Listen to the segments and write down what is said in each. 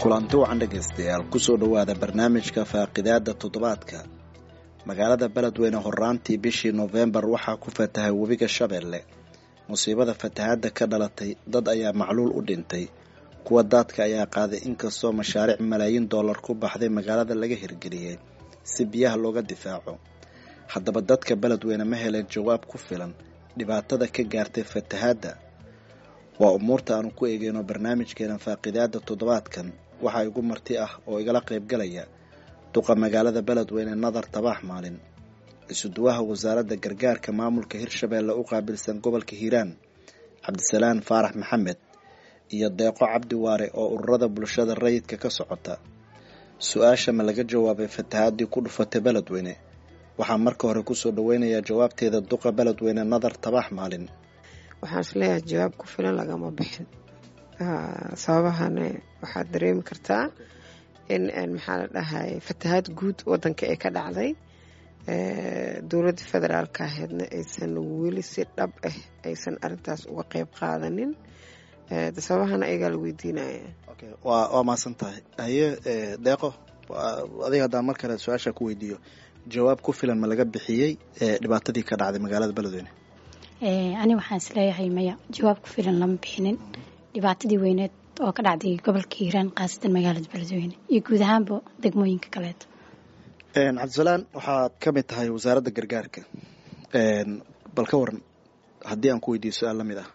kulanti wacan dhegaystayaal kusoo dhowaada barnaamijka faaqidaada toddobaadka magaalada beledweyne horaantii bishii noofembar waxaa ku fatahay webiga shabeelle musiibada fatahaadda ka dhalatay dad ayaa macluul u dhintay kuwa daadka ayaa qaaday inkastoo mashaariic malaayiin dollar ku baxday magaalada laga hirgeliyey si biyaha looga difaaco haddaba dadka beledweyne ma heleen jawaab ku filan dhibaatada ka gaartay fatahaadda waa umuurta aanu ku eegeyno barnaamijkeena faaqidaada toddobaadkan waxaa igu marti ah oo igala qaybgalaya duqa magaalada beledweyne nadar tabaax maalin isuduwaha wasaaradda gargaarka maamulka hirshabeelle u qaabilsan gobolka hiiraan cabdisalaan faarax maxamed iyo deeqo cabdi waare oo ururada bulshada rayidka ka socota su-aasha ma laga jawaabay fatahaadii ku dhufatay beledweyne waxaa marka hore kusoo dhaweynayaa jawaabteeda duqa beledweyne nadar tabaax maalin waxaan isleeyahay jawaab ku filan lagama bixin sababahana waxaad dareemi kartaa in maxaa la dhahay fatahaad guud wadanka ee ka dhacday dowladda federaalka ahaydna aysan weli si dhab ah aysan arintaas uga qeyb qaadanin sababahana ayagaa la weydiinaya waa maasan tahay haye deeqo adiga haddaan mar kale su-aasha ku weydiiyo jawaab ku filan ma laga bixiyey dhibaatadii ka dhacday magaalada beledweyne ani waxaan isleeyahay maya jawaab ku filan lama bixinin dhibaatadii weyneed oo ka dhacday gobolka hiiraan khaasatan magaalada beledweyne iyo guud ahaanba degmooyinka kaleeto cabdisalaan waxaad ka mid tahay wasaaradda gargaarka bal ka waran haddii aan ku weydiiyo su-aal la mid ah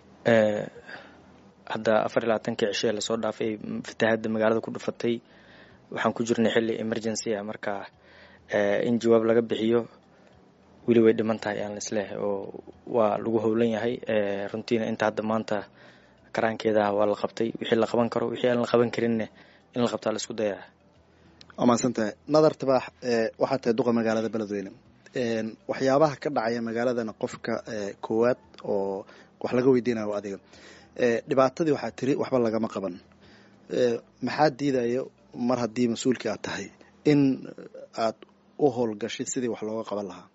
hadda afar iyo labaatankii cishee lasoo dhaafay fatahaadda magaalada ku dhufatay waxaan ku jirnay xilli emergency ah marka in jawaab laga bixiyo weli way dhiman tahay aan laisleehay oo waa lagu howlan yahay runtiina inta hadda maanta karaankeedaha waa la qabtay wixii la qaban karo wixii aan la qaban karinne in la qabtaa la isku dayaa waa mahadsan tahay nadar tabaax waxaa tahay duqa magaalada beledweyne waxyaabaha ka dhacaya magaaladana qofka koowaad oo wax laga weydiinayo adiga dhibaatadii waxaa tiri waxba lagama qaban maxaa diidaya mar haddii mas-uulkii aad tahay in aad u howlgashid sidii wax looga qaban lahaa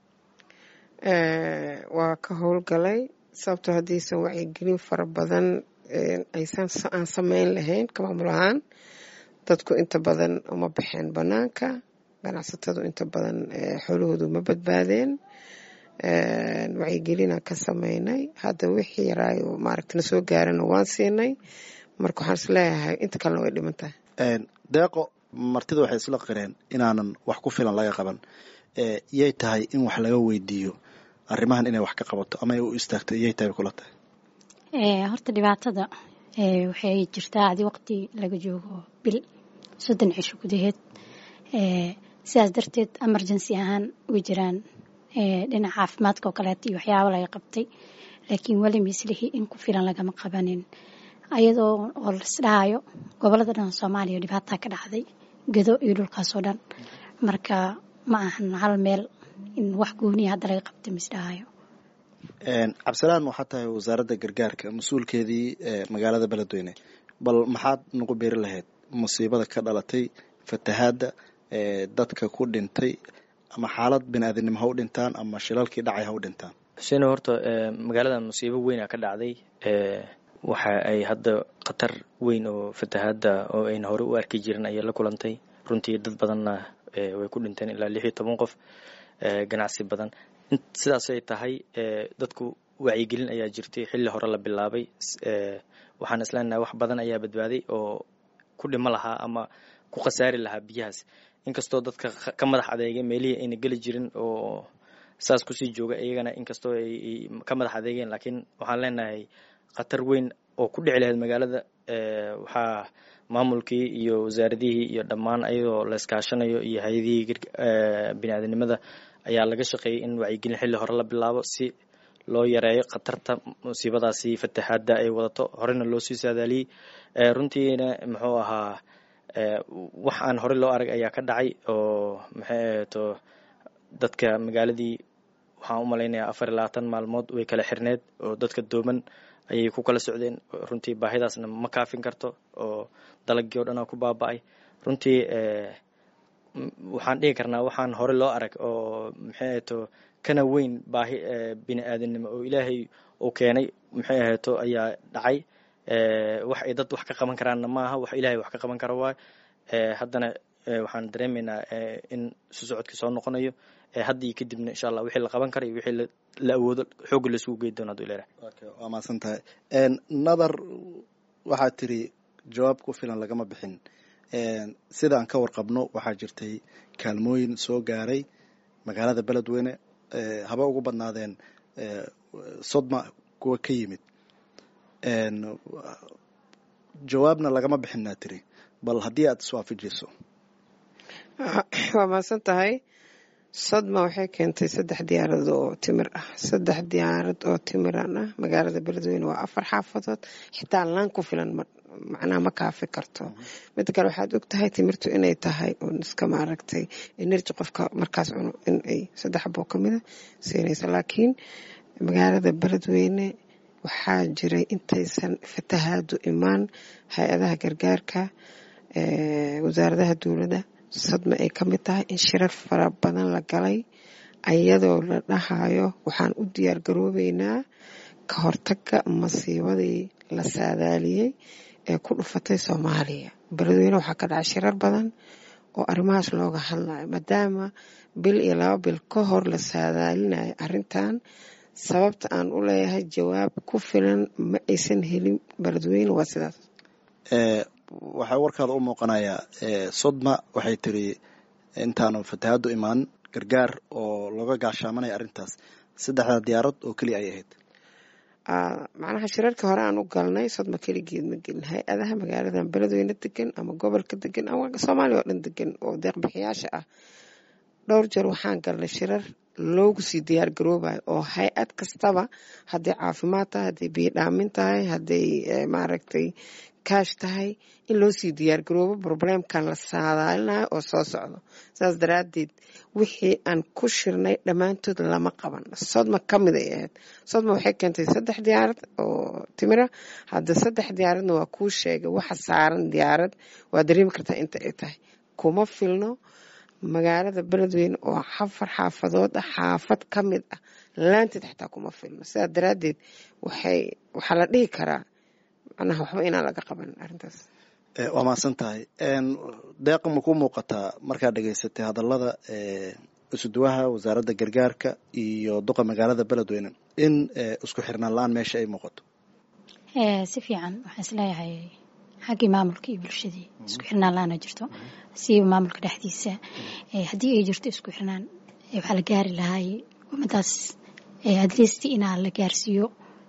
waa ka howlgalay sababtoo haddaysan wacyigelin fara badan aysan aan sameyn lahayn ka maamul ahaan dadku inta badan uma baxeen banaanka ganacsatadu inta badan xoolahoodu ma badbaadeen wacyigelinaan ka sameynay hadda wixii yaraayo maaragta na soo gaarana waan siinay marka waxaan is leeyahay inta kalena way dhiman tahay deeqo martida waxay isla qireen inaanan wax ku filan laga qaban yay tahay in wax laga weydiiyo arrimahan inay wax ka qabato ama ay u istaagto yay tahay kula tahay horta dhibaatada waxay jirtaa adi waqti laga joogo bil soddon cisho gudaheed sidaas darteed emergency ahaan way jiraan dhinaca caafimaadka oo kaleeto iyo waxyaaba laga qabtay laakiin weli mislihi in ku filan lagama qabanin ayadoo oo laisdhahayo gobolada dhan soomaaliya dhibaataa ka dhacday gedo iyo dhulkaasoo dhan marka ma ahan hal meel in wax gooniya hadda laga qabtay misdhahayo cabdisalaan waxaa tahay wasaaradda gargaarka mas-uulkeedii magaalada beledweyne bal maxaad nagu beeri lahayd musiibada ka dhalatay fatahaadda dadka ku dhintay ama xaalad bini aadamnimo ha u dhintaan ama shilalkii dhacay ha u dhintaan xuseen horta magaalada musiibo weyna ka dhacday waxa ay hadda khatar weyn oo fatahaadda oo ayna hore u arki jirin ayay la kulantay runtii dad badanna way ku dhinteen ilaa lix iyo toban qof ganacsi badan sidaasay tahay dadku wacyigelin ayaa jirtay xilli hore la bilaabay waxaan isleenahay wax badan ayaa badbaaday oo ku dhimo lahaa ama ku khasaari lahaa biyahaas inkastoo dadka ka madax adeegay meelihii ayna geli jirin oo saas kusii jooga iyagana inkastoo ay ka madax adeegeen laakiin waxaan leenahay khatar weyn oo ku dhici lahayd magaalada waxaa maamulkii iyo wasaaradihii iyo dhammaan ayadoo la iskaashanayo iyo hay-adihii bini-aadanimada ayaa laga shaqeeyay in wacyigelin xilli hore la bilaabo si loo yareeyo khatarta musiibadaasi fatahaadda ay wadato horena loo sii saadaaliyey runtiina muxuu ahaa wax aan hore loo arag ayaa ka dhacay oo maxay ahato dadka magaaladii waxaan u malaynayaa afar iyo labaatan maalmood way kala xirneed oo dadka dooman ayay ku kala socdeen runtii baahidaasna ma kaafin karto oo dalagii o dhan ku baaba-ay runtii waxaan dhihi karnaa waxaan hore loo arag oo maxay ahato kana weyn baahi bini aadamnimo oo ilaahay uu keenay maxay ahato ayaa dhacay wax ay dad wax ka qaban karaanna maaha wax ilaahay wax ka qaban kara waay haddana waxaan dareemaynaa in isu socodkii soo noqonayo haddii kadibna insha allah wixii la qaban kara iyo wixii la awoodo xoogga laisugu gey doono haduu leeyahay waa mahadsan tahay nadar waxaad tiri jawaab ku filan lagama bixin sidaan ka warqabno waxaa jirtay kaalmooyin soo gaaray magaalada beledweyne haba ugu badnaadeen sodma kuwa ka yimid jawaabna lagama bixinaa tiri bal haddii aad iswaafajiso waa mahadsan tahay sodma waxay keentay saddex diyaarad oo timir ah saddex diyaarad oo timiran ah magaalada beledweyne waa afar xaafadood xitaa laan ku filan macnaha ma kaafi karto mida kale waxaad og tahay timirtu inay tahay un iska maaragtay energy qofka markaas cuno inay saddex boo kamida siinaysa laakiin magaalada beledweyne waxaa jiray intaysan fatahaadu imaan hay-adaha gargaarka wasaaradaha dowladda sadma ay ka mid tahay in shirar fara badan la galay ayadoo la dhahayo waxaan u diyaar garoobeynaa ka hortaga masiibadii la saadaaliyey ee ku dhufatay soomaaliya beledweyne waxaa ka dhacay shirar badan oo arrimahaas looga hadlayo maadaama bil iyo laba bil ka hor la saadaalinayo arrintan sababta aan u leeyahay jawaab ku filan ma aysan helin beledweyne waa sidaas waxaa warkaada u muuqanayaa sodma waxay tiri intaanu fatahaadu imaan gargaar oo looga gaashaamanaya arrintaas saddexda diyaarad oo keliya ay ahayd macnaha shirarkii hore aan u galnay sodma keligeed ma gelin hay-adaha magaaladan beledweyne degan ama gobolka degan ama soomaaliya oo dhan degan oo deeqbixiyaasha ah dhowr jeer waxaan galnay shirar loogu sii diyaar garoobayo oo hay-ad kastaba hadday caafimaad tahay hadday biyo dhaamin tahay hadday maaragtay kaash tahay in loo sii diyaar garoobo probleemkan la saadaalinayo oo soo socdo saas daraadeed wixii aan ku shirnay dhammaantood lama qaban sodma ka mid ay ahayd sodma waxay keentay saddex diyaarad oo timira hadda saddex diyaaradna waa kuu sheegay waxa saaran diyaarad waa dareemi kartaa inta ay tahay kuma filno magaalada beledweyne oo xafar xaafadood ah xaafad ka mid ah laanteed xataa kuma filno sidaa daraadeed waxay waxaa la dhihi karaa macnaha waxba inaan laga qaban arrintaas waa mahadsan tahay deeqa ma ku muuqataa markaad dhegaysatay hadallada isuduwaha wasaaradda gargaarka iyo duqa magaalada beledweyne in isku xirnaan la-aan meesha ay muuqato si fiican waxaan isleeyahay xaggii maamulka iyo bulshadii isku xirnaan la-aana jirto siiba maamulka dhexdiisa haddii ay jirto isku xirnaan waxaa la gaari lahay ummadaas adliist inaa la gaarsiiyo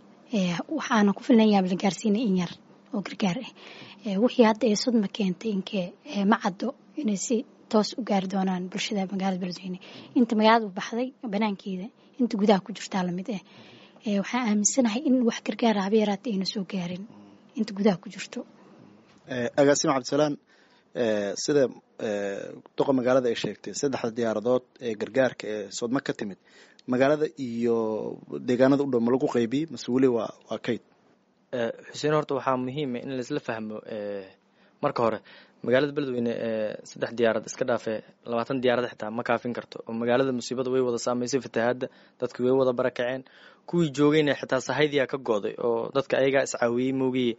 waxaana ku filnayaa la gaarsiinay in yar oo gargaar ah wixii hadda ee sodma keentay inkee ma caddo inay si toos u gaari doonaan bulshada magaalada beledweyne inta magaalada u baxday banaankeeda inta gudaha ku jirtaa lamid ah waxaan aaminsanahay in wax gargaara haba yaraata ayna soo gaarin inta gudaha ku jirto agaasima cabdisalaan sida duqa magaalada ay sheegtay saddexda diyaaradood ee gargaarka ee sodma ka timid magaalada iyo deegaanada u dhow ma lagu qaybiyey mase weli waa waa kayd xuseen horta waxaa muhiima in laisla fahmo marka hore magaalada beledweyne saddex diyaarad iska dhaafe labaatan diyaarad xitaa ma kaafin karto oo magaalada musiibada way wada saameysay fatahaadda dadki way wada barakaceen kuwii joogayna xitaa sahaydiyaa ka go'day oo dadka ayagaa iscaawiyey moogii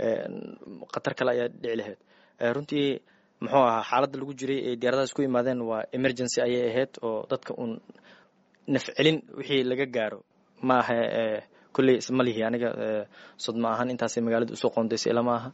khatar kale ayaa dhici lahayd runtii muxuu ahaa xaaladda lagu jiray ee diyaaradahaas ku imaadeen waa emergency ayay ahayd oo dadka uun nafcelin wixii laga gaaro ma aha kolley isma lihi aniga sodma ahaan intaasay magaalada usoo qoondaysay ilama aha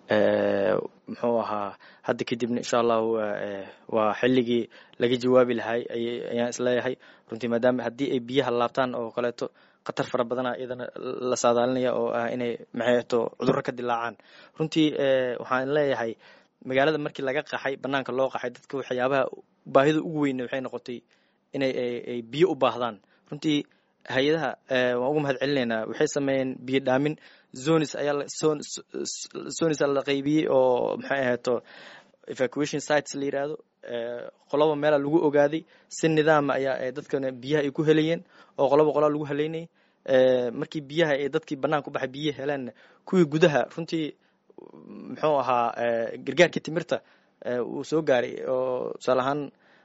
muxuu ahaa hadda kadibna insha allahu waa xilligii laga jawaabi lahay ayaan isleeyahay runtii maadaama haddii ay biyaha laabtaan oo kaleeto khatar fara badana iyadana la saadaalinaya oo ah inay maxayto cudurro ka dilaacaan runtii waxaan leeyahay magaalada markii laga qaxay banaanka loo qaxay dadka waxyaabaha baahida ugu weyne waxay noqotay inay ay biyo u baahdaan runtii hay-adaha waan uga mahad celinaynaa waxay sameeyeen biyo dhaamin zonis ayaa zonis la qaybiyey oo maxay ahayto evacuation sites la yiraahdo qoloba meela lagu ogaaday si nidaama ayaa dadkana biyaha ay ku helayeen oo qoloba qolaa lagu haleynayay markii biyaha ee dadkii bannaan ku baxay biyihi heleenna kuwii gudaha runtii muxuu ahaa gargaarkii timirta uu soo gaaray oo tusaale ahaan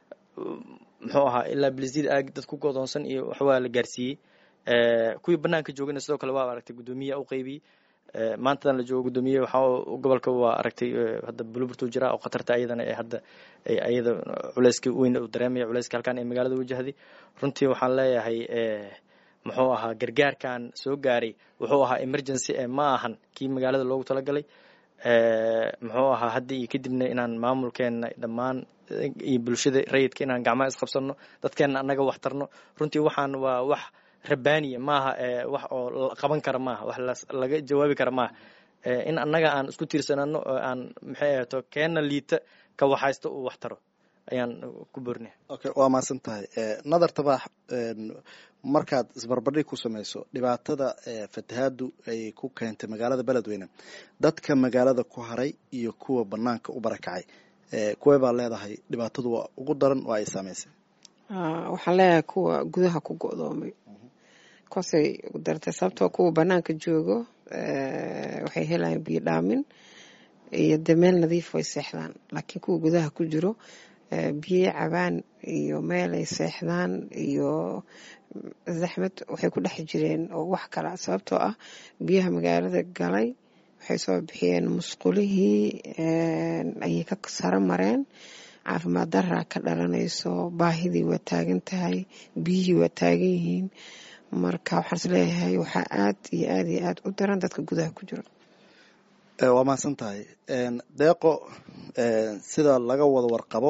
muxuu ahaa ilaa blisyada aag dad ku godoonsan iyo waxwaa la gaarsiiyey kuwii banaanka joogana sidoo kale waa aragtay guddoomiya u qaybiyey maantadan la joogo guddoomiye waxaa gobolka waa aragtay hadda buluburtu jira oo khatarta ayadana ee hadda ayada culeyska weyn uu dareemaya culeyska halkan ee magaalada wajahday runtii waxaan leeyahay muxuu ahaa gargaarkan soo gaaray wuxuu ahaa emergency ee ma ahan kii magaalada loogu talagalay muxuu ahaa hadda iyo kadibna inaan maamulkeena dhammaan iyo bulshada rayidka inaan gacmaha isqabsano dadkeena annaga wax tarno runtii waxaan waa wax rabbaaniya maaha wax oo qaban kara maaha wax laga jawaabi kara maaha in annaga aan isku tiirsanano oo aan maxay ahaato keena liita ka waxaysto uu wax taro ayaan ku boornay okay waa mahadsan tahay nadar tabaax markaad isbarbardhig ku samayso dhibaatada fatahaadu ay ku keentay magaalada beledweyne dadka magaalada ku haray iyo kuwa banaanka u barakacay kuwee baa leedahay dhibaatadu waa ugu daran oo ay saameysay waxaan leeyahay kuwa gudaha ku go-doomay kuwaasay ugu dartay sababtoo kuwa banaanka joogo waxay helayaan biyo dhaamin iyo dee meel nadiif way seexdaan laakiin kuwa gudaha ku jiro biyo cabaan iyo meelay seexdaan iyo zaxmad waxay ku dhex jireen oo wax kala sababtoo ah biyaha magaalada galay waxay soo bixiyeen musqulihii ayay ka saro mareen caafimaad daraa ka dhalanayso baahidii waa taagan tahay biyihii waa taagan yihiin marka waxaan is leeyahay waxaa aad iyo aad iyo aad u daran dadka gudaha ku jiro waa mahadsan tahay deeqo sida laga wada warqabo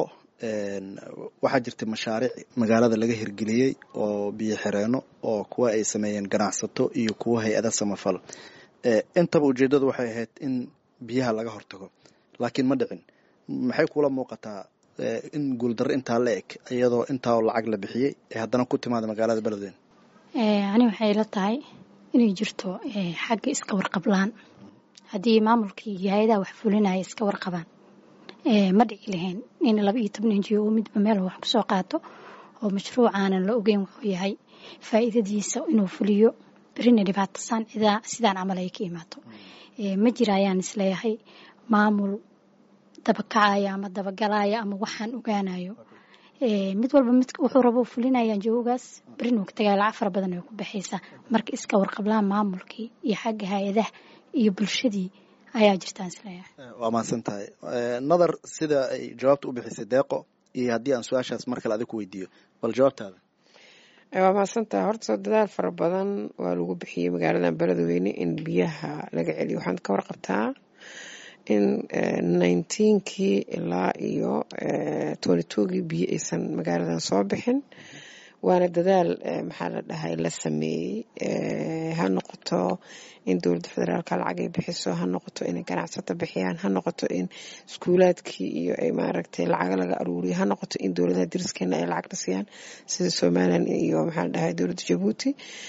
waxaa jirtay mashaariic magaalada laga hirgeliyey oo biyo xireeno oo kuwa ay sameeyeen ganacsato iyo kuwa hay-ada samafal intaba ujeeddadu waxay ahayd in biyaha laga hortago laakiin ma dhicin maxay kula muuqataa in guuldarro intaa la eg iyadoo intaa lacag la bixiyey ee haddana ku timaada magaalada beledweyne ani waxay la tahay inay jirto xagga iska warqablaan haddii maamulkii iyo hay-adaha wax fulinaya iska warqabaan ma dhici lahayn in laba iyo toban injiyo oo midba meel wax kusoo qaato oo mashruucaanan la ogeyn wuxuu yahay faa'iidadiisa inuu fuliyo berina dhibaatasaan sidaan camal ay ka imaato ma jira ayaan isleeyahay maamul dabakacaya ama dabagalaya ama waxaan ogaanayo mid walba mid wuxuu rabo fulinayaan joogaas berin uu ka tagaya lacag fara badan ay ku baxaysaa marka iska warqablaan maamulkii iyo xagga hay-adaha iyo bulshadii ayaa jirtaan isleeyahay waa mahadsan tahay nadar sida ay jawaabta u bixisay deeqo iyo haddii aan su-aashaas mar kale adig ku weydiiyo bal jawaabtaada waa mahadsan tahay horta dadaal fara badan waa lagu bixiyey magaaladan beledweyne in biyaha laga celiyo waxaad ka warqabtaa in nineteenkii ilaa iyo twenty twogii biyo aysan magaaladan soo bixin waana dadaal maxaa la dhahay la sameeyey ha noqoto in dowladda federaalka lacag ay bixiso ha noqoto inay ganacsato bixiyaan ha noqoto in iskuulaadkii iyo ay maaragtay lacaga laga aruuriyo ha noqoto in dowladaha dariskeena ay lacagna siiyaan sida somalilan iyo maxaa la dhahay dowladda jabuuti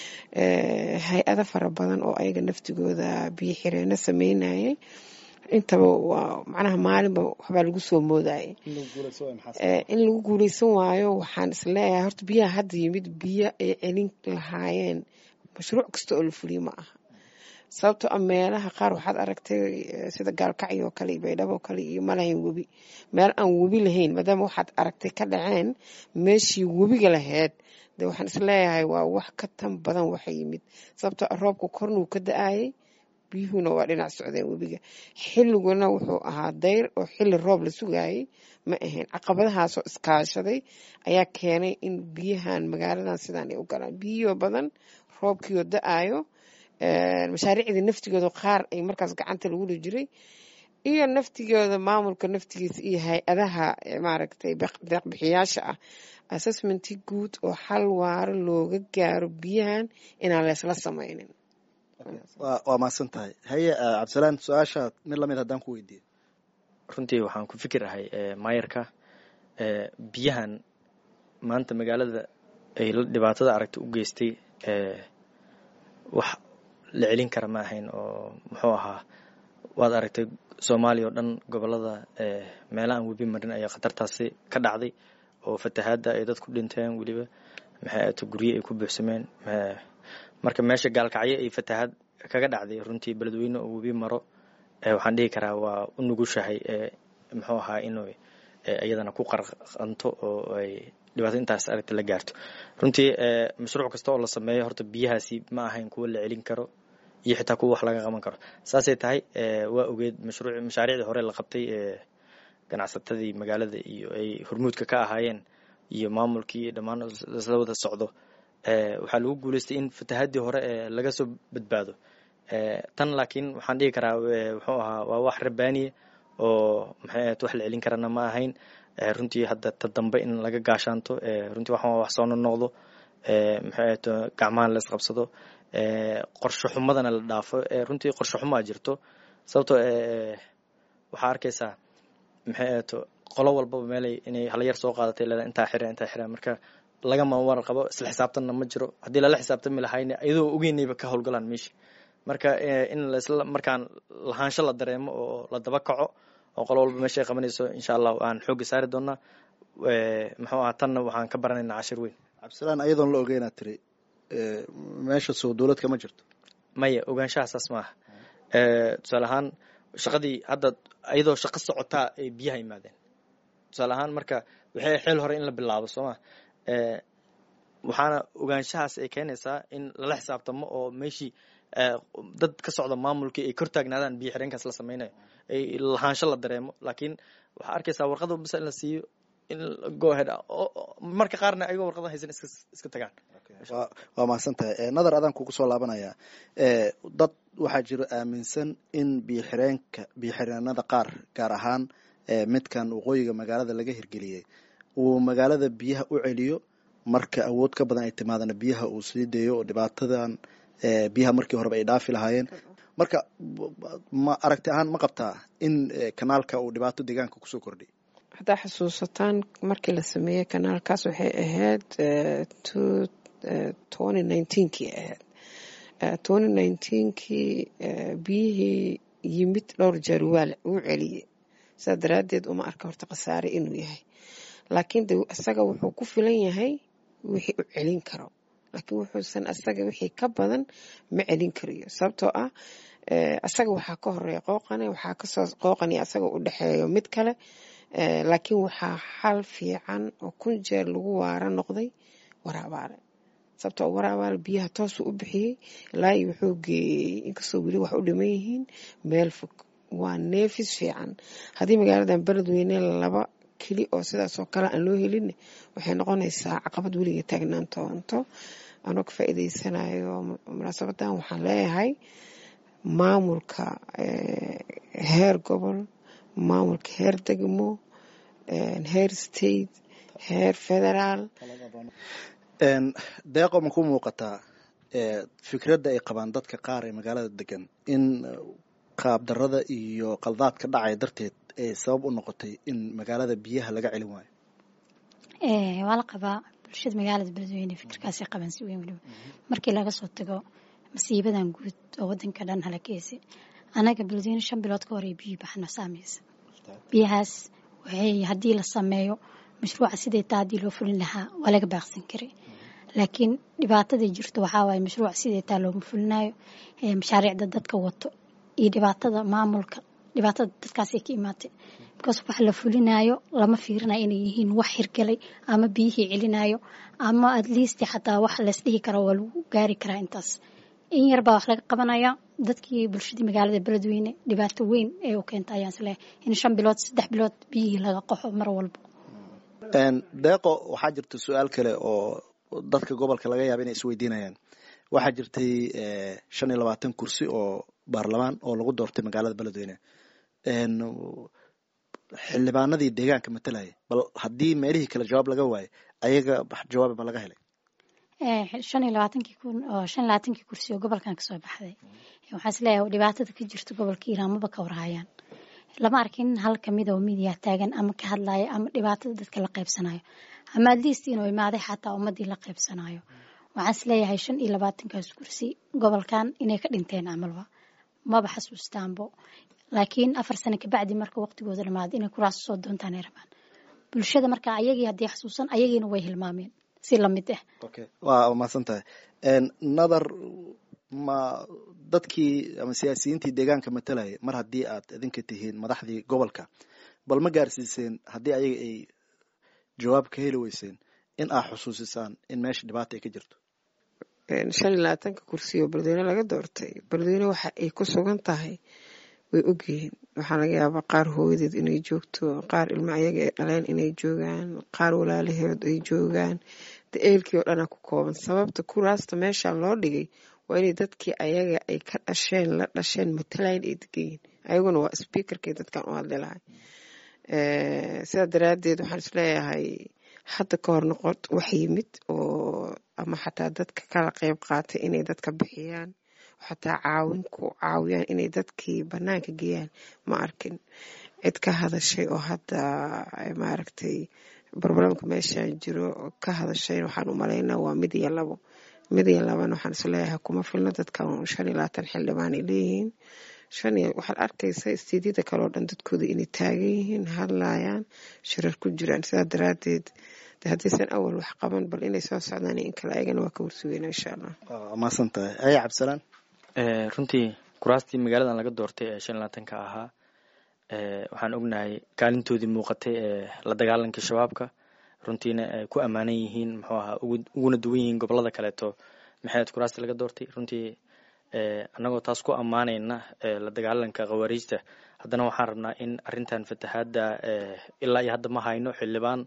hay-ada fara badan oo ayaga naftigooda biyo xireeno sameynayay intaba waa macnaha maalinba waxbaa lagu soo moodayay in lagu guuleysan waayo waxaan isleeyahay horta biyaha hadda yimid biyo ay celin lahaayeen mashruuc kasta oo la fuliyo ma aha sababtoo a meelaha qaar waxaad aragtay sida gaalkacyo oo kale iyo baydhabo oo kale iyo malahayn webi meel aan webi lahayn maadaama waxaad aragtay ka dhaceen meeshii webiga lahayd de waxaan isleeyahay waa wax ka tan badan waxa yimid sababtoo a roobka kornuu ka da-ayay biyuhuna waa dhinac socdeen webiga xilliguna wuxuu ahaa dayr oo xilli roob la sugayay ma ahayn caqabadahaasoo iskaashaday ayaa keenay in biyahan magaaladan sidaan ay u galaan biyiyo badan roobkiioo da-ayo mashaariicdii naftigooda qaar ay markaas gacanta lagula jiray iyo naftigooda maamulka naftigiisa iyo hay-adaha maaragtay deeqbixiyaasha ah assessmenti guud oo xal waaro looga gaaro biyahan inaan leesla sameynin waa mahadsan tahay haye cabdisalaan su-aasha mid lamid haddaan ku weydiiyo runtii waxaan ku fikirahay maayarka biyahan maanta magaalada ay dhibaatada aragta u geystay wax la celin kara ma ahayn oo muxuu ahaa waad aragtay soomaaliya oo dhan gobolada meelaha aan webi marin ayaa khatartaasi ka dhacday oo fatahaadda ay dad ku dhinteen weliba maxay ato gurye ay ku buuxsameen marka meesha gaalkacyo ay fatahaad kaga dhacday runtii beledweyne oo webi maro waxaan dhihi karaa waa u nugushahay muxuu ahaa inuu iyadana ku qarqanto oo ay dhibaato intaas aragta la gaarto runtii mashruuc kasta oo la sameeyo horta biyahaasi ma ahayn kuwo la celin karo iyo xitaa kuwa wax laga qaban karo saasay tahay waa ogeed mashruuc mashaariicdii hore la qabtay ee ganacsatadii magaalada iyo ay hormuudka ka ahaayeen iyo maamulkii dhammaan isla wada socdo waxaa lagu guuleystay in fatahaadii hore ee laga soo badbaado tan laakiin waxaan dhihi karaa wuxuu ahaa waa wax rabaaniya oo maxay ahayd wax la celin karana ma ahayn runtii hadda ta dambe in laga gaashaanto runtii waxaan wax soo nonoqdo maxay ahayd gacmaha la isqabsado qorsho xumadana la dhaafo runtii qorsho xumaa jirto sababtoo waxaa arkaysaa maxay ahayd qolo walbaba meelay inay hala yar soo qaadatay leeda intaa xira intaa xira marka lagama warar qabo isla xisaabtanna ma jiro haddii lala xisaabtami lahayna iyadoo ogeynayba ka howlgalaan meesha marka in lasla markaan lahaansho la dareemo oo la daba kaco oo qolo walba meesha ay qabanayso insha allah aan xoogga saari doonaa muxuu aha tanna waxaan ka baranaynaa cashir weyn cabdisalaan ayadoon la ogeynaa tiri meesha soo dowlad kama jirto maya ogaanshaha saas maaha tusaale ahaan shaqadii hadda iyadoo shaqo socotaa ay biyaha yimaadeen tusaale ahaan marka waxay xeel hore in la bilaabo sooma waxaana ogaanshahaas ay keenaysaa in lala xisaabtamo oo meeshii dad ka socda maamulkii ay kor taagnaadaan biyo xireenkaas la sameynayo ay lahaansho la dareemo laakiin waxaa arkaysaa warqada bisa in la siiyo in go ahead marka qaarna ayagoo warqada haysan iska iska tagaan waa mahadsan tahay nadar adaan kugu soo laabanaya dad waxaa jiro aaminsan in biyoxireenka biyoxireenada qaar gaar ahaan midkan waqooyiga magaalada laga hirgeliyey uu magaalada biyaha u celiyo marka awood ka badan ay timaadana biyaha uu sii dayo oo dhibaatadan biyaha markii horeba ay dhaafi lahaayeen marka ma aragti ahaan ma qabtaa in kanaalka uu dhibaato deegaanka kusoo kordhiy haddaa xusuusataan markii la sameeyey kanaalkaas waxay ahayd twenty nineteenkii ahayd twenty nineteenkii biyihii yimid dhowr jeer waa uu celiyey saa daraaddeed uma arka horta khasaare inuu yahay laakiin de isaga wuxuu ku filan yahay wixii u celin karo laakiin wuxuusan asaga wixii ka badan ma celin karayo sababtoo ah asaga waxaa ka horeeya qooqane waxaa kasoo qooqani asaga u dhexeeyo mid kale laakiin waxaa xal fiican oo kun jeer lagu waara noqday waraabaale sababtoo waraabaale biyaha toosuu u bixiyey ilaahi wuxuu geeyey inkastoo weli wax u dhiman yihiin meel fog waa neefis fiican haddii magaaladan beledweyne laba keli oo sidaasoo kale aan loo helin waxay noqonaysaa caqabad weliga taagnaan toonto anoo ka faa'iideysanayo munaasabadan waxaan leeyahay maamulka heer gobol maamulka heer degmo heer state heer federaal deeqo ma ku muuqataa fikradda ay qabaan dadka qaar ee magaalada degan in qaabdarada iyo qaldaadka dhacaya darteed ay sabab u noqotay in magaalada biyaha laga celin waayo waa la qabaa bulshada magaalada beledweyne fikirkaasay qabaan si weyn weliba markii laga soo tago masiibadan guud oo wadanka dhan halakeysay anaga beledweyne shan bilood ka hore biyi baxna saameysa biyahaas waxay haddii la sameeyo mashruuca sidai taa haddii loo fulin lahaa waa laga baaqsan karay laakiin dhibaatadai jirto waxaa waaye mashruuca sidai taa looma fulinayo mashaariicda dadka wato iyo dhibaatada maamulka dhibaatada dadkaasay ka imaatay because wax la fulinayo lama fiirinayo inay yihiin wax hirgalay ama biyihii celinayo ama at least xataa wax laysdhihi karo waa lagu gaari karaa intaas in yarbaa wax laga qabanaya dadkii bulshadii magaalada beledweyne dhibaato weyn ee u keenta ayaan isleehay in shan bilood saddex bilood biyihii laga qaxo mar walba deeqo waxaa jirta su-aal kale oo dadka gobolka laga yaaba inay isweydiinayaan waxaa jirtay shan iyo labaatan kursi oo baarlamaan oo lagu doortay magaalada beledweyne xildhibaanadii deegaanka matalaya bal haddii meelihii kale jawaab laga waayo ayaga jawaab ma laga helay shan iyo labaatankii kun oo shan iyo labaatankii kursi oo gobolkan kasoo baxday waxaa isleeyahay dhibaatada ka jirta gobolka iiraamaba ka warhayaan lama arkin hal kamid oo midiya taagan ama ka hadlaya ama dhibaatada dadka la qaybsanayo ama adliist inuu imaaday xataa ummadii la qaybsanayo waxaan isleeyahay shan iyo labaatankaas kursi gobolkan inay ka dhinteen camalba maba xasuustaanbo laakiin afar sano kabacdi marka waqtigooda dhamaado inay kuraas soo doontaan ay rabaan bulshada marka ayagii haddii xasuusan ayagiina way hilmaameen si lamid ah waa mahadsan tahay nadar ma dadkii ama siyaasiyiintii deegaanka matalaya mar haddii aad idinka tihiin madaxdii gobolka bal ma gaarsiiseen haddii ayaga ay jawaab ka heli weyseen in aad xusuusisaan in meesha dhibaata ay ka jirto shan iyo labaatanka kursi oo beledweyne laga doortay beledweyne waxa ay ku sugan tahay way ogyihiin waxaa laga yaabaa qaar hooyadeed inay joogto qaar ilmo ayaga ay dhaleen inay joogaan qaar walaalaheed ay joogaan de eelkii oo dhanaa ku kooban sababta kuraasta meeshaan loo dhigay waa inay dadkii ayaga ay ka dhasheen la dhasheen matalayn ay degayiin ayaguna waa speakerkay dadkan u hadli lahay sidaa daraadeed waxaan isleeyahay hadda ka hor noqod wax yimid oo ama xataa dadka kala qeyb qaatay inay dadka bixiyaan xataa caawin ku caawiyaan inay dadkii banaanka geeyaan ma arkin cid ka hadashay oo hadda maaragtay barbaramka meeshaan jiro ka hadashay waxaan u malaynaa waa mid iyo labo mid iyo labana waxaan isleeyahay kuma filno dadkan shan iyo labaatan xildhibaan ay leeyihiin shan iyo waxaad arkaysa istiidyada kale oo dhan dadkooda inay taagan yihiin hadlayaan shirar ku jiraan sidaa daraadeed de haddaysan awal wax qaban bal inay soo socdaan in kale ayagana waa ka warsugeyna insha allah maasan tahay aya cabdisalaan runtii kuraastii magaaladan laga doortay ee shan labaatanka ahaa waxaan ognahay kaalintoodii muuqatay ee la dagaalanka shabaabka runtiina ay ku ammaanan yihiin muxuu ahaa uguna duwan yihiin gobolada kaleeto maxayd kuraastii laga doortay runtii annagoo taas ku ammaanayna la dagaalanka khawaariijta haddana waxaan rabnaa in arrintan fatahaadda ilaa iyo hadda ma hayno xildhibaan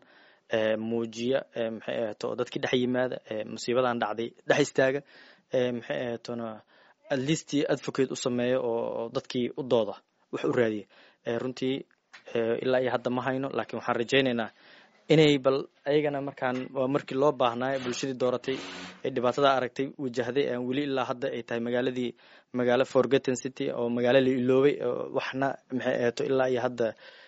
muujiya maxay ahato dadkii dhex yimaada musiibadan dhacday dhex istaaga maxay ahatona at least advocate u sameeya oo dadkii u dooda wax u raadiya runtii ilaa iyo hadda ma hayno laakiin waxaan rajaynaynaa inay bal ayagana markaan waa markii loo baahnaayo bulshadii dooratay ee dhibaatada aragtay wajahday weli ilaa hadda ay tahay magaaladii magaalo forgotten city oo magaalo la iloobay waxna maxay ahato ilaa iyo hadda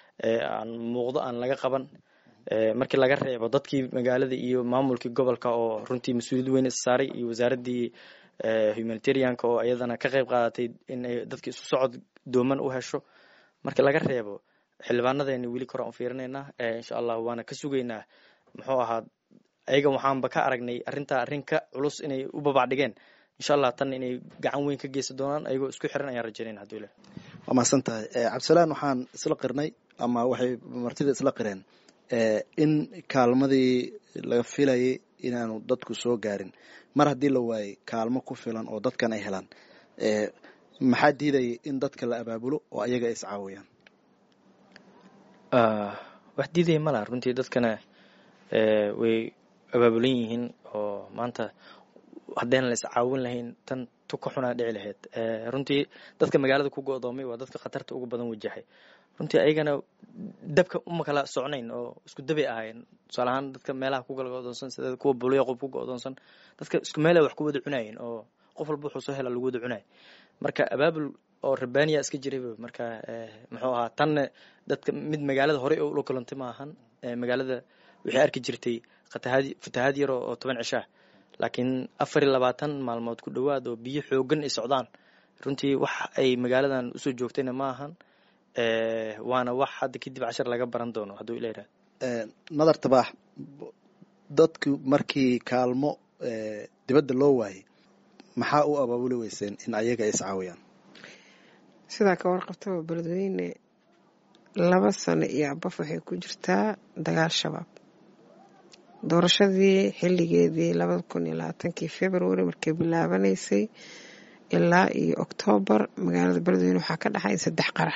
aan muuqdo aan laga qaban markii laga reebo dadkii magaalada iyo maamulkii gobolka oo runtii mas-uuliyad weyn is saaray iyo wasaaraddii humanitarianka oo iyadana ka qayb qaadatay in ay dadki isu socod dooman u hesho markii laga reebo xildhibaanadeeni weli koraan u fiirinaynaa insha allah waana ka sugaynaa muxuu ahaa ayaga waxaanba ka aragnay arrintaa arrin ka culus inay u babac dhigeen insha allah tan inay gacan weyn ka geysan doonaan ayagoo isku xiran ayaan rajaynayna haduu ilah waa mahadsan tahay cabdisalaan waxaan isla qirnay ama waxay martida isla qireen in kaalmadii laga filayay inaanu dadku soo gaarin mar haddii la waayey kaalmo ku filan oo dadkan ay helaan maxaa diidaya in dadka la abaabulo oo ayaga ay iscaawiyaan wax diidaya malaha runtii dadkana way abaabulan yihiin oo maanta haddayna la iscaawin lahayn tan tu ka xunaa dhici lahayd runtii dadka magaalada ku go-doomay waa dadka khatarta ugu badan wajahay runtii ayagana dabka uma kala socnayn oo isku dabay ahaayeen tusaale ahaan dadka meelaha ku kala go-doonsan sida kuwa bulyaqob ku go-doonsan dadka isku meelay wax ku wada cunaayeen oo qof walba wuxuu soo hela lagu wada cunaay marka abaabul oo rabbaaniya iska jirayba marka muxuu ahaa tanna dadka mid magaalada horey oo ula kulantay ma ahan magaalada waxay arki jirtay fatahaad fatahaad yar oo toban cishaa laakiin afar iyo labaatan maalmood ku dhowaad oo biyo xoogan ay socdaan runtii wax ay magaaladan usoo joogtayna ma ahan waana wax hadda kadib cashar laga baran doono hadduu ila yihahdo nadar tabaax dadku markii kaalmo dibadda loo waayay maxaa u abaabuli weyseen in ayaga ay iscaawiyaan sidaa ka warqabtaba beledweyne laba sano iyo abaf waxay ku jirtaa dagaal shabaab doorashadii xilligeedii labada kun iyo labaatankii february markay bilaabanaysay ilaa iyo oktoobar magaalada beledweyne waxaa ka dhaxay saddex qarax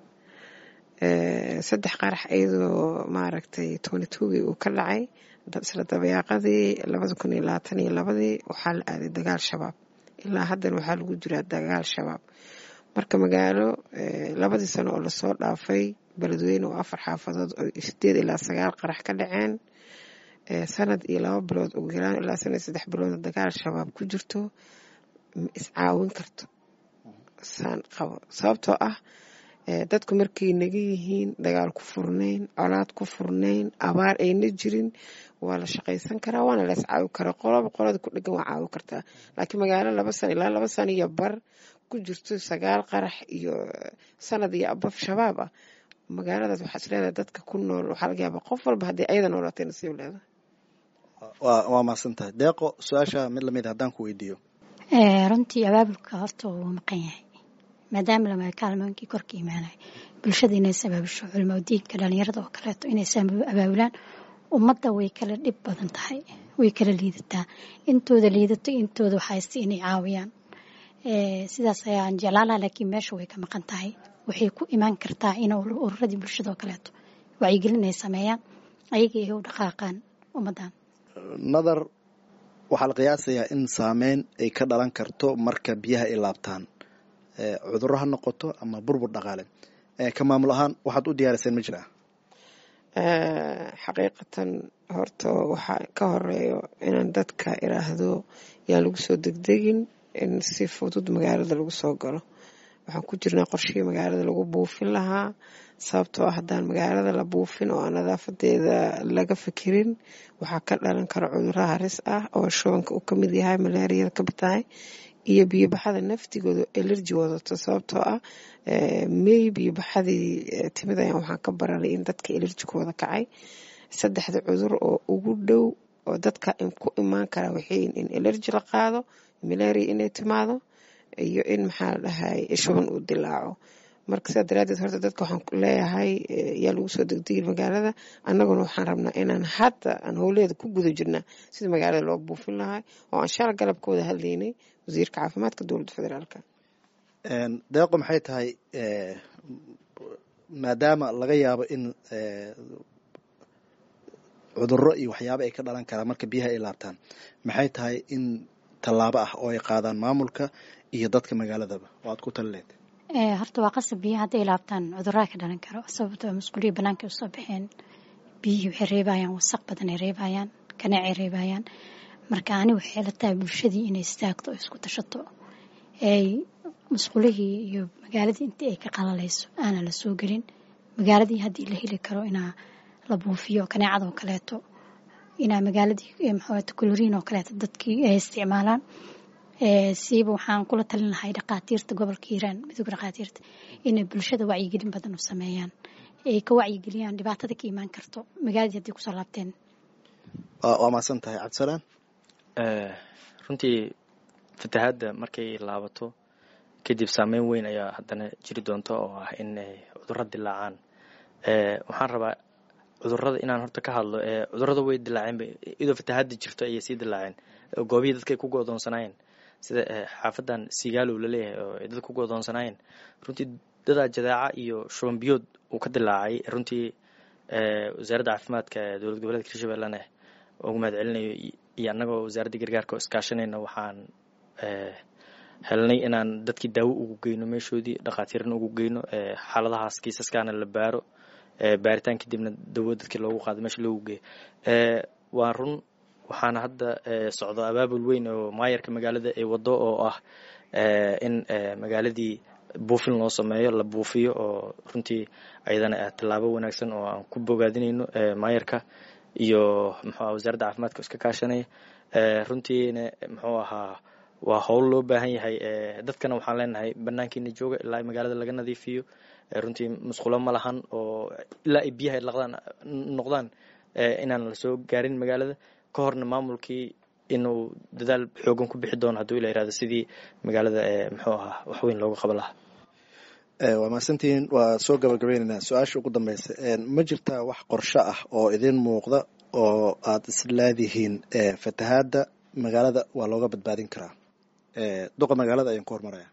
saddex qarax iyadoo maaragtay tony tugii uu ka dhacay isla dabayaaqadii labada kun iyo labaatan iyo labadii waxaa la aaday dagaal shabaab ilaa haddana waxaa lagu jiraa dagaal shabaab marka magaalo labadii sano oo lasoo dhaafay beledweyne oo afar xaafadood oo sideed ilaa sagaal qarax ka dhaceen sanad iyo laba bilood ugu yaraan ilaa sanad saddex bilood dagaal shabaab ku jirto ma iscaawin karto saan qabo sababtoo ah dadku markay naga yihiin dagaal ku furnayn colaad ku furnayn abaar ayna jirin waa la shaqaysan karaa waana la iscaawi karaa qoloba qolada ku dhegan waa caawi kartaa laakiin magaalo laba sano ilaa laba sano iyo bar ku jirto sagaal qarax iyo sanad iyo abaf shabaab ah magaaladaas waxaa isleedahay dadka ku nool waxaa laga yaabaa qof walba haddii ayada noolaatay nasiib leedahay waa mahadsan tahay deeqo su-aasha mid lamid haddaan ku weydiiyo runtii abaabulka horta wuu maqan yahay maadaama lama kaalmooyinkii korka imaanaya bulshada inay is abaabusho culmo diinka dhalinyarada oo kaleeto inay is abaabulaan ummadda way kala dhib badan tahay way kala liidataa intooda liidato intooda waxayste inay caawiyaan sidaas ayaan jeclaalaha laakiin meesha way ka maqan tahay waxay ku imaan kartaa in ururadii bulshada oo kaleeto wacyigelin ay sameeyaan ayaga ay u dhaqaaqaan ummaddan nadar waxaa la qiyaasayaa in saameyn ay ka dhalan karto marka biyaha ay laabtaan cudurro ha noqoto ama burbur dhaqaale ka maamul ahaan waxaad u diyaariseen ma jiraa xaqiiqatan horta waxaa ka horeeyo inaan dadka iraahdo yaan lagu soo degdegin in si fudud magaalada lagu soo galo waxaan ku jirnaa qorshihii magaalada lagu buufin lahaa sababtoo ah haddaan magaalada la buufin oo aan nadaafadeeda laga fikirin waxaa ka dhalan kara cudurro haris ah oo shubanka uu kamid yahay malaariyada kamid tahay iyo biyobaxada naftigooda elerji wadato sababtoo ah mey biyobaxadii timid ayaan waxaan ka baranay in dadka elerji ku wada kacay saddexda cudur oo ugu dhow oo dadka ku imaan kara waxay in elerji la qaado malaria inay timaado iyo in maxaa la dhahay shuban uu dilaaco marka sidaa daraadeed horta dadka waxaan leeyahay yaa lagu soo degdegi magaalada annaguna waxaan rabnaa inaan hadda aan howleeda ku guda jirnaa sida magaalada loo buufin lahay oo aan shala galab ka wada hadlaynay wasiirka caafimaadka dowladda federaalka deeqo maxay tahay maadaama laga yaabo in cudurro iyo waxyaabo ay ka dhalan karaan marka biyaha ay laabtaan maxay tahay in tallaabo ah oo ay qaadaan maamulka iyo dadka magaaladaba oo aad ku talileed horta waa qasab biyaha hadday laabtaan cudurraa ka dhalan karo sababtoo masquuliya banaanka usoo baxeen biyihii waxay reebayaan wasaq badan ay reebayaan kaneecay reebayaan marka ani waxay la tahay bulshadii inay istaagto oo isku tashato ay masquulihii iyo magaaladii intii ay ka qalalayso aanan la soo gelin magaaladii haddii la heli karo inaa la buufiyo kaneecadoo kaleeto inaa magaaladii maxaat kuloriin oo kaleeto dadkii ay isticmaalaan siiba waxaan kula talin lahay dhaqaatiirta gobolka hiiraan midooga dhaqaatiirta inay bulshada wacyigelin badan u sameeyaan ay ka wacyigeliyaan dhibaatada ka imaan karto magaaladii haddii kusoo laabteen waa mahadsan tahay cabdisalaan runtii fatahaadda markay laabato kadib saameyn weyn ayaa haddana jiri doonta oo ah in cudurro dilaacaan waxaan rabaa cudurada inaan horta ka hadlo cudurada way dilaaceen idoo fatahaada jirto ayay sii dilaaceen goobihii dadkay ku godoonsanaayeen sida xaafadan sigaalow laleeyahay oo ay dad ku godoonsanaayeen runtii dadaa jadaaca iyo shuban biyood uu ka dilaacay runtii wasaaradda caafimaadka dowlad goboleedka hirshabellena ugu mahad celinayo iyo annagoo wasaaradda gargaarka oo iskaashanayna waxaan helnay inaan dadkii daawo ugu geyno meeshoodii dhakhaatiirna ugu geyno xaaladahaas kiisaskaana la baaro baaritaan kadibna dawo dadkii loogu qaado meesha loogu geeyo waa run waxaana hadda socdo abaabul weyn oo maayarka magaalada ay wado oo ah in magaaladii buufin loo sameeyo la buufiyo oo runtii ayadana tallaabo wanaagsan oo aan ku bogaadinayno maayarka iyo muxuuaha wasaaradda caafimaadka iska kaashanaya runtiina muxuu ahaa waa howl loo baahan yahay dadkana waxaan leenahay banaankiina jooga ilaa magaalada laga nadiifiyo runtii musqulo ma lahan oo ilaa ay biyaha laqdaan noqdaan inaan lasoo gaarin magaalada ka horna maamulkii inuu dadaal xoogan ku bixi doono hadduu ila yirahdo sidii magaalada muxuu ahaa waxweyn looga qaban lahaa waa mahadsantihiin waa soo gabagabaynaynaa su-aasha ugu dambeysa ma jirtaa wax qorsho ah oo idin muuqda oo aad isleedihiin fatahaadda magaalada waa looga badbaadin karaa duqa magaalada ayaan ku hormaraya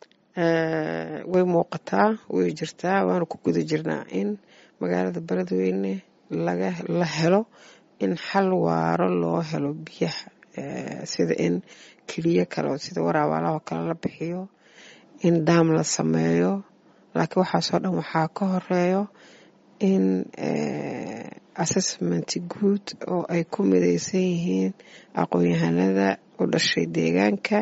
way muuqataa way jirtaa waanu ku guda jirnaa in magaalada beledweyne laga la helo in xal waaro loo helo biyaha sida in keliyo kale sida waraabaalaho kale la bixiyo in daam la sameeyo laakiin waxaasoo dhan waxaa ka horeeyo in assessment guud oo ay ku mideysan yihiin aqoon-yahanada u dhashay deegaanka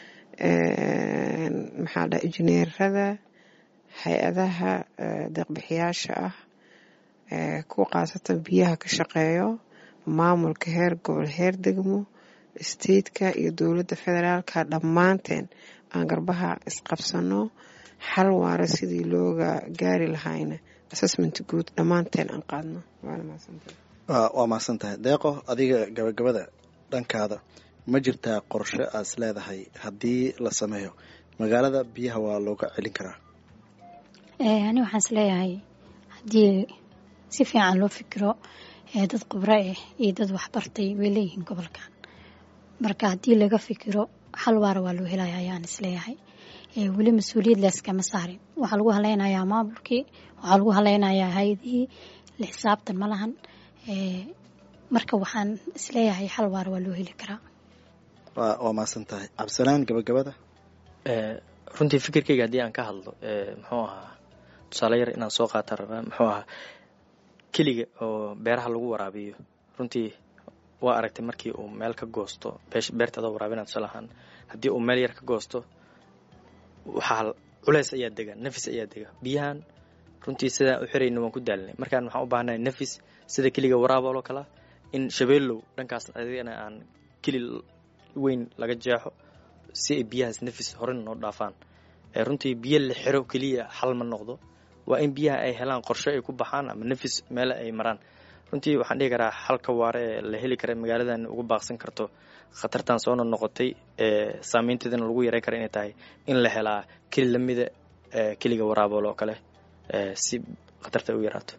maxaa dha injineerada hay-adaha deeqbixiyaasha ah kuwa khaasatan biyaha ka shaqeeyo maamulka heer gobol heer degmo stateka iyo dowladda federaalka dhammaanteen aan garbaha isqabsano xal waara sidii looga gaari lahayna assessment guud dhammaanteen aan qaadno waa mahadsan tahay deeqo adiga gabagabada dhankaada ma jirtaa qorshe aad is leedahay haddii la sameeyo magaalada biyaha waa looga celin karaa ani waxaan is leeyahay haddii si fiican loo fikiro dad khubro ah iyo dad waxbartay way leeyihiin gobolkan marka haddii laga fikiro xal waara waa loo helaya ayaan isleeyahay weli mas-uuliyad layskama saarin waxaa lagu haleynayaa maamulkii waxaa lagu haleynayaa hay-adihii la xisaabtan ma lahan marka waxaan isleeyahay xal waara waa loo heli karaa waa maasan tahay cabdisalaan gabagabada runtii fikirkeyga haddii aan ka hadlo muxuu ahaa tusaale yar inaan soo qaata rabaa muxuu ahaa keliga oo beeraha lagu waraabiyo runtii waa aragtay markii uu meel ka goosto beertaada waraabinaa tusaale ahaan haddii uu meel yar ka goosto waxaa culeys ayaa dega nafis ayaa dega biyahan runtii sidaa u xirayna waan ku daalinay markaan waxaan u baahanahay nafis sida keliga waraabaloo kalea in shabeellow dhankaas adigana aan keli weyn laga jeexo si ay biyahaas nafis horena noo dhaafaan runtii biyo la xiro keliya xal ma noqdo waa in biyaha ay helaan qorshe ay ku baxaan ama nafis meele ay maraan runtii waxaan dhihi karaa xalka waare ee la heli kara magaaladan uga baaqsan karto khatartan soona noqotay saameynteedana lagu yareyn kara inay tahay in la helaa keli lamida keliga waraabool oo kale si khatarta u yaraato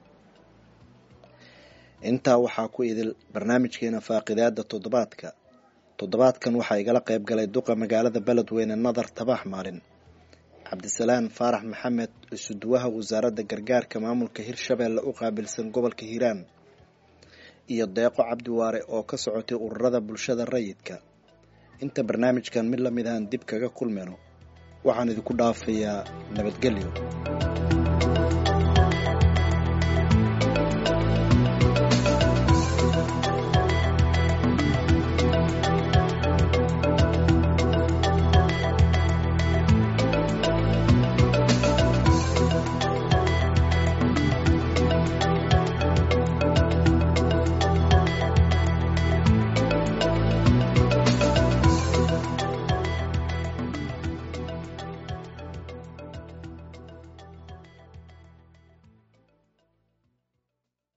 intaa waxaa ku idil barnaamijkeena faaqidaada toddobaadka toddobaadkan waxaa igala qayb galay duqa magaalada beledweyne nadar tabax maalin cabdisalaan faarax maxamed isuduwaha wasaaradda gargaarka maamulka hirshabeelle u qaabilsan gobolka hiiraan iyo deeqo cabdiwaare oo ka socotay ururada bulshada rayidka inta barnaamijkan mid lamid ahaan dib kaga kulmayno waxaan idinku dhaafayaa nabadgelyo